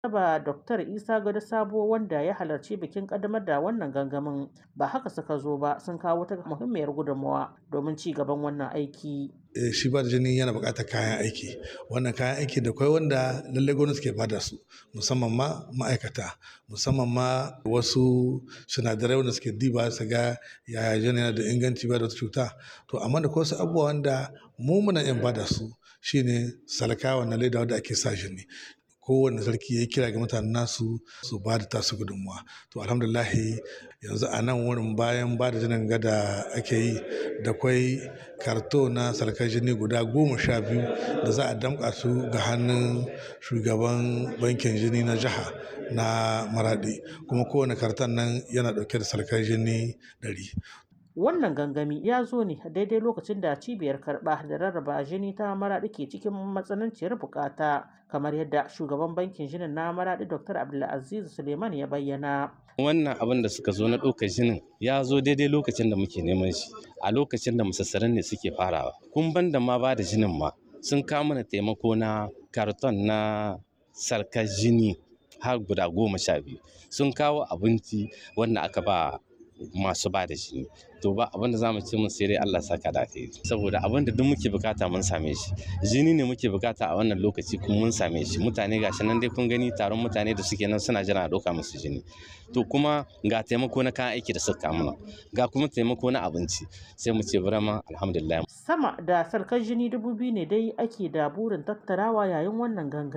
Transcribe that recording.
ba Dr. Isa Gado Sabo wanda ya halarci bikin kaddamar da wannan gangamin ba haka suka zo ba sun kawo ta muhimmiyar gudunmawa domin ci gaban wannan aiki. shi ba da jini yana buƙatar kayan aiki wannan kayan aiki da kwai wanda lallai gwamnati ke bada su musamman ma ma'aikata musamman ma wasu sinadarai wanda suke diba su ga yaya jini yana da inganci ba da wata cuta to amma da wasu abubuwa wanda mu muna yin bada su shine salka wannan leda wanda ake sa jini kowane sarki ya kira ga mutanen nasu su ba da tasu gudunmuwa to alhamdulahi yanzu a nan wurin bayan ba da jinin gada ake yi da kwai karto na sarkar jini guda goma sha biyu da za a damƙa su ga hannun shugaban bankin jini na jiha na maradi kuma kowane karton nan yana ɗauke da sarkar jini ɗari Wannan gangami ya zo ne daidai lokacin da cibiyar karɓa da rarraba jini ta maraɗi ke cikin matsananciyar bukata kamar yadda shugaban bankin jinin na maraɗi Dr. Abdulaziz Suleiman ya bayyana. Wannan abin da suka zo na ɗaukar jinin ya zo daidai lokacin da muke neman shi a lokacin da musassaran ne suke farawa. Kun ban da ma ba da jinin ma sun kawo mana taimako na karton na sarkar jini har guda goma sha biyu sun kawo abinci wanda aka ba masu ba da jini to ba abinda za mu ce mun sai dai Allah saka da kai saboda abin da duk muke bukata mun same shi jini ne muke bukata a wannan lokaci kuma mun same shi mutane gashi nan dai kun gani taron mutane da suke nan suna jira a ɗauka musu jini to kuma ga taimako na kayan aiki da suka mana ga kuma taimako na abinci sai mu ce burama alhamdulillah sama da sarkar jini dubu biyu ne dai ake da burin tattarawa yayin wannan ganga